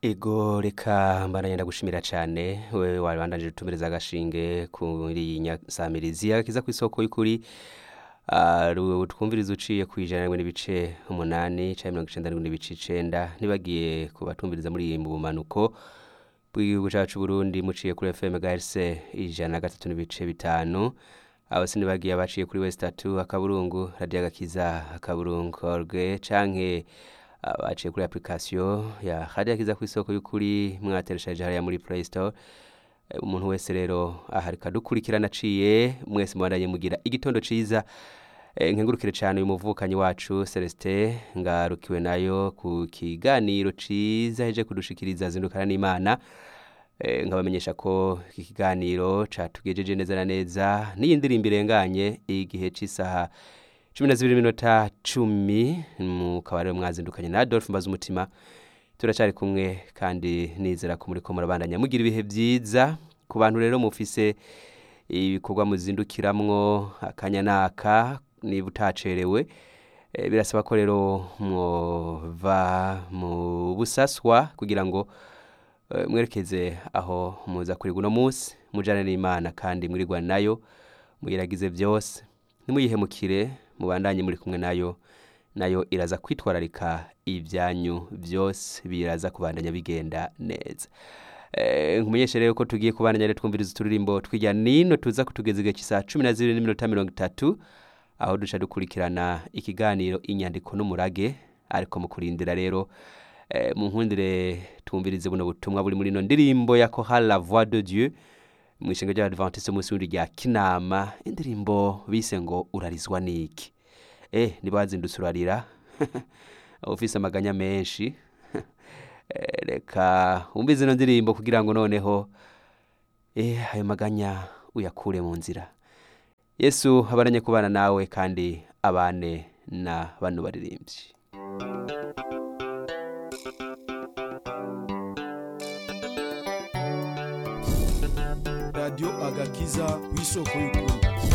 ego reka mbaranya ndagushimira cyane wewe wabandanije utumiriza agashinge kuri iyi nyasamirizi kiza ku isoko y'ukuri Ah, ru- twumviriza uciye ku ijana rimwe n'ibice umunani cyangwa mirongo icenda n'imwe n'ibice icenda ntibagiye kubatumviriza muri iyi mu bumanuko bw'igihugu cyacu Burundi muciye kuri FM GHz ijana na gatatu n'ibice bitanu abo sinibagiye abaciye kuri West Tatu akaburungu radio agakiza akaburungu org canke abaciye kuri application ya radio agakiza ku isoko y'ukuri mwateresheje hariya muri Play Store Eh, umuntu wese rero aharika dukurikirana aciye mwese mubandanye mugira igitondo ciza Eh, nkengurukire cyane uyu muvukanyi wacu Celestin ngarukiwe nayo ku kiganiro ciza heje kudushikiriza zindukana n'Imana Eh, nkabamenyesha ko iki kiganiro catugejeje neza na neza n'iyi ndirimbo irenganye igihe c'isaha cumi na zibiri minota cumi mukaba rero mwazindukanye na Adolphe Mbazumutima turacyari kumwe kandi nizera ko muriko murabandanya mugira ibihe byiza ku bantu rero mufise ibikorwa muzindukiramwo akanya naka niba utacerewe Eh, birasaba ko rero mwova mu busaswa kugira ngo eh, mwerekeze aho muza kuri guno munsi mujane n'imana kandi mwirigwa nayo muyiragize byose nimuyihemukire mubandanye muri kumwe nayo nayo iraza kwitwararika ibyanyu byose biraza kubandanya bigenda neza Eh, nkumenyeshe rero ko tugiye kubandanya rero twumviriza uturirimbo tw'ijya nino tuza kutugeza igihe cy'isaha cumi na zibiri n'iminota mirongo itatu aho duca dukurikirana ikiganiro inyandiko n'umurage ariko mu kurindira rero eh, mu nkundire twumvirize buno butumwa buri muri ino ndirimbo ya Chorale la voix de Dieu mu ishinga ry'abadventiste umunsi w'indi rya kinama indirimbo bise ngo urarizwa niki eh niba wazindutse urarira ufise amaganya menshi Eh, reka wumvize ino ndirimbo kugira ngo noneho eh ayo maganya uyakure mu nzira yesu abaranye kubana nawe kandi abane na bano baririmbyi radiyo agakiza ku isoko y'ukuri